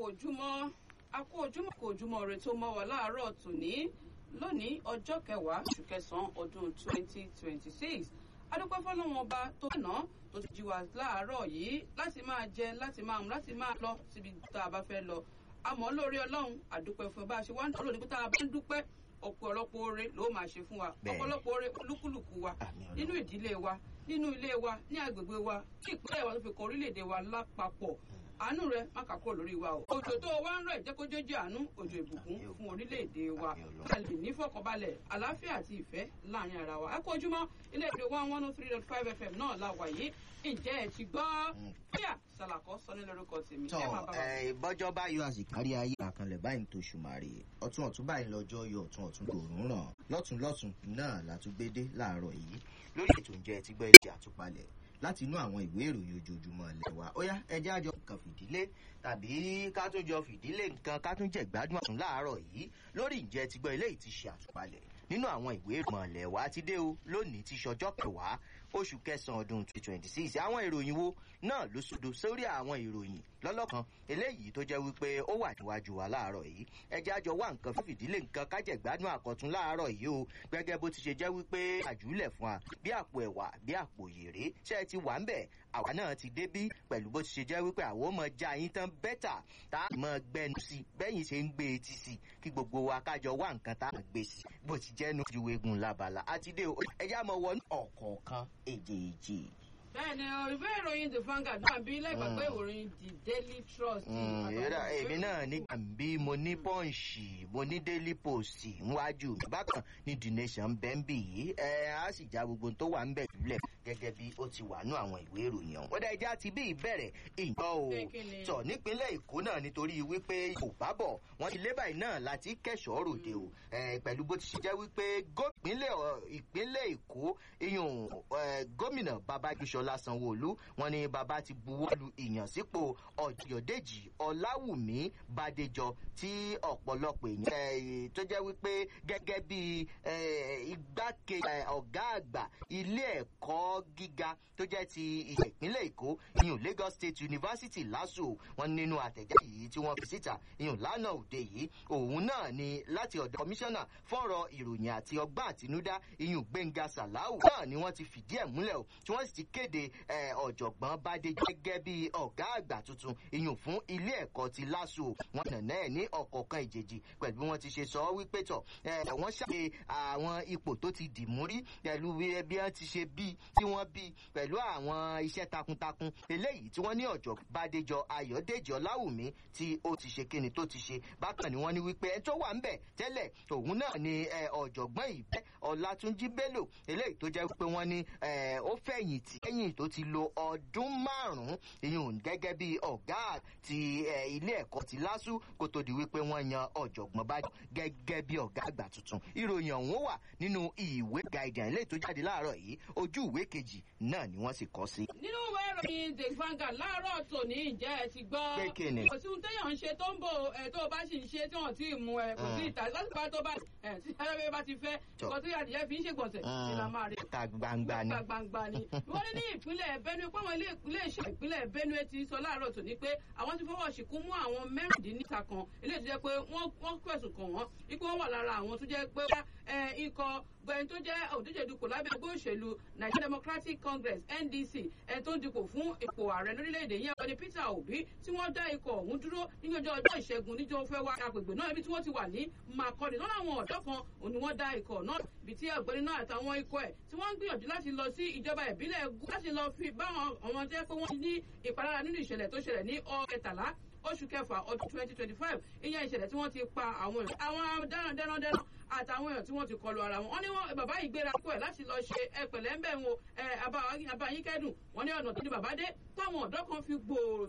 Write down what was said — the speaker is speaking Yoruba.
ojúmọ́ a kú ojúmọ́ kú ojúmọ́ rẹ tó mọ́ wa láàárọ̀ tòní lónìí ọjọ́ kẹwàá oṣù kẹsàn-án ọdún twenty twenty six adúpẹ́ fọlọ́wọn ọba tó ná tó ti jí wa láàárọ̀ yìí láti máa jẹ láti máa mú láti máa lọ síbi tá a bá fẹ́ lọ àmọ́ lórí ọlọ́run àdúpẹ́ fún bá a ṣe wá ń dúró níbi tá a bá ń dúpẹ́ ọ̀pọ̀lọpọ̀ oore ló máa ṣe fún wa ọ̀pọ̀lọpọ̀ oore olúkúlùkù wa nínú ìdílé wa nínú ilé wa ní agbègbè wa ní ìpínlẹ̀ wa tó fi kọ orílẹ̀-èdè wa lápapọ̀ àánú rẹ má kà kúrò lórí wa o. òjò tó wá ń rọ̀ jẹ́ kó jẹ́jẹ́ àánú òjò ìbùkún fún orílẹ̀-èdè wa. ká lè ní fọkànbalẹ̀ àlàáfíà àti ìfẹ́ láàrin ara wa. ẹ kú ojúmọ́ ilé ìpè one one three dot five fm náà la wà yìí ǹjẹ́ ẹ ti gbọ́. bóyá sàlàkọ́ sọ ní lórúkọ tèmi. tọ ẹ bọ́jọ́ bá yọ àsìkárí ayé àkànlẹ̀ báyìí tó ṣùmàrè ọ̀tún ọ̀tún báyìí lọ́jọ́ yọ ọ̀tún ọ̀tún lòún ràn lọ́tún lọ́tún náà látúgbédé láàárọ̀ yìí lórí ètò ìjẹ́ ti gbọ́ ilé àtúpalẹ̀ láti inú àwọn ìwé ìròyìn ojoojúmọ́ ilẹ̀ wa ó yá ẹjẹ́ àjọ kan fìdílé tàbí ká tún jọ fìdílé nǹkan ká tún jẹ gbádùn àtún láàárọ̀ yìí lórí ìjẹ́ ti gbọ́ ilé yìí ti ṣe àtúpalẹ̀ nínú àwọn ìwé ìròyìn ilẹ̀ wa ti dé o lónìí ti ṣọjọ́ kẹwàá oṣù kẹsàn-án ọdún twenty twenty six àwọn ìròyìn wo náà ló sódò sórí àwọn ìròyìn lọ́lọ́kan eléyìí tó jẹ́ wípé ó wà níwájú wa láàárọ̀ yìí ẹjẹ́ àjọ wá nǹkan fún fìdílé nǹkan kájẹ̀gbádùn àkọ́tún láàárọ̀ yìí o gẹ́gẹ́ bó ti ṣe jẹ́ wípé àjùlẹ̀ fún wa bí àpò ẹ̀wà bí àpò yèrè ṣé ẹ ti wà ń bẹ̀ àwa náà ti débí pẹ̀lú bó ti ṣe jẹ́ wípé àwọn ọmọ já yín tán bẹ́tà tá a mọ gbẹnu sí bẹ́yìn ṣe ń gbé etí sí kí gbogbo wa kájọ wá nǹkan tá a gbé sí bó ti jẹ́nu ju egun labala àti dé ẹjẹ́ àmọ́ wọnú ọ̀kọ̀ọ̀kan èjèèjì bẹ́ẹ̀ni ìwé ìròyìn the Vanguard náà bí lẹ́gbàgbé ìròyìn the Daily Trust. ìrora èmi náà nígbà bí mo ní pọ́ǹsì mo ní Daily Post níwájú bákan ní the nation bẹ́ńbì yìí ẹ á sì já gbogbo tó wà ń bẹ̀ jùlẹ̀ gẹ́gẹ́ bí ó ti wà nú àwọn ìwé ìròyìn ọ̀hún. ó dá ẹja ti bí ìbẹ̀rẹ̀ ìjọ o tọ̀ nípínlẹ̀ Èkó náà nítorí wípé kò bá bọ̀ wọ́n ti lé báyìí náà láti kẹ́sọ̀ọ́ ròde o pẹ̀lú bó ti ṣe jẹ́ wípé ìpínlẹ̀ Èkó iyùn gómìnà Babájísọ Ṣọlá Sanwó-Olú wọ́n ní bàbá ti buwọ́lu ìyànsípò Ọ̀yọ̀dèjì Ọláwùmí Bádéjọ tí ọ̀pọ̀lọpọ̀ èèyàn tó jẹ́ wípé gẹ́gẹ́ bí igbákejì ọ̀gá àgbà ilé ẹ̀kọ́ gíga tó jẹ́ ti ìpínlẹ̀ Èkó ìyún Lagos State University LASU wọ́n nínú àtẹ̀jáde yìí tí wọ́n fi síta ìyún lánàá òde yìí òun náà ni láti ọ̀dọ̀ kọmíṣánná fọ́rọ̀ ìròyìn àti ọgbọ́n àtinúdá ìyún Gbẹ́ngà Sàláù náà ni wọ́n ti fìdí ẹ̀ múlẹ̀ o tí wọ́n sì ti kéde ọ̀jọ̀gbọ́n Bádé gẹ́gẹ́ bí ọ̀gá àgbà tuntun ìyún fún ilé ẹ̀kọ́ ti LASU wọn nàná ẹ̀ ní ọ̀kọ̀ọ̀kan ìjèjì pẹ̀lú bí wọ́n ti ṣe sọ wípé tọ̀ wọ́n ṣàlẹ̀ àwọn ipò tó ti dì mú rí pẹ̀lú bí wọ́n ti ṣe bí tí wọ́n bí pẹ̀lú àwọn iṣẹ́ takuntakun eléyìí tí wọ́n ní ọ̀jọ̀ Bádéjọ Ayọ̀dèjì Ọláwùmí tí ó ti ṣe kíni tó ti ṣe bákan ni wọ́n ní wípé ẹni tó wà ń bẹ̀ tẹ́lẹ̀ òun náà ni ọ̀jọ̀gbọ́n ìbẹ́ Ọlátúnjí Bello eléyìí tó jẹ́ pé wọ́n ní ó fẹ̀yìntì lẹ́yìn tó ti lo ọdún márùn-ún ìyún gẹ́gẹ́ bí ọ̀gá ti ilé ẹ̀kọ́ ti LASU kó tó di wípé wọ́n yan ọ̀jọ̀gbọ́n bá gẹ́gẹ́ bí ọ̀gá àgbà tuntun ìròyìn ọ̀hún wà nínú ìwé guardian ilé tó jáde láàárọ̀ yìí ojú ìwé kejì náà ni wọ́n sì kọ́ sí. nínú ìwé ìròyìn the Vanguard láàárọ̀ tòní ìjẹ́ ẹ ti gbọ́ pé kíni. kò sí ohun téèyàn ń ṣe tó ń bò ẹ tó bá sì ń ṣe tí wọ́n ti mú ẹ kò sí ìta lásìkò tó bá ẹ tí ẹlẹ́bẹ̀ẹ́ bá ti fẹ́ nǹkan tí adìyẹ fi ń ṣègbọ̀nsẹ̀ ní la máa rí. ta gbangba ni. ta gbangba ni. wọ́n ní ní ìpínlẹ̀ Benue pé àwọn ilé iṣẹ́ ìpínlẹ̀ Benue ti sọ láàárọ̀ tòní pé àwọn ti fọwọ́ ṣìkún mú àwọn mẹ́rìndínlẹ́ta kan eléyìí tó jẹ́ pé wọ́n fẹ̀sùn kàn wọ́n ipò wọn wà lára àwọn tó jẹ́ pé ikọ̀ gbẹ̀yìn tó jẹ́ òdíje dupò lábẹ́ ẹgbẹ́ òṣèlú Nigeria Democratic Congress NDC ẹni tó ń dupò fún ipò ààrẹ lórílẹ̀‐èdè yẹn wọ́n ní Peter Obi tí wọ́n dá ikọ̀ ọ̀hún dúró níjọ́jọ́ ọjọ́ ìṣẹ́gun níjọ́ fẹ́ wá agbègbè náà ibi tí wọ́n ti wà ní Makurdi lọ́nà àwọn ọ̀dọ́ kan òun ni wọ́n dá ikọ̀ náà ibi tí ọ̀gbẹ́ni náà àtàwọn ikọ̀ ẹ̀ tí wọ́n ń gbìyànjú láti lọ sí ìjọba ìbílẹ̀ láti lọ fi báwọn àwọn jẹ́ pé wọ́n ní ìpalára nínú ìṣẹ̀lẹ̀ tó ṣẹlẹ̀ ní ọ̀kẹtàlá oṣù kẹfà ọdún twenty twenty five ìyẹn ìṣẹ̀lẹ̀ tí wọ́n ti pa àwọn èèyàn àwọn dẹ́randẹ́randẹ́ran àtàwọn èèyàn tí wọ́n ti kọlu ara wọn. wọ́n ní wọ́n bàbá yìí gbéra kó ẹ̀ láti lọ ṣe ẹpẹ̀lẹ́ ń bẹ̀ ń wo abayín kẹ́dùn wọ́n ní ọ̀nà tó ní bàbá dé táwọn ọ̀dọ́ kan fi gbòòrò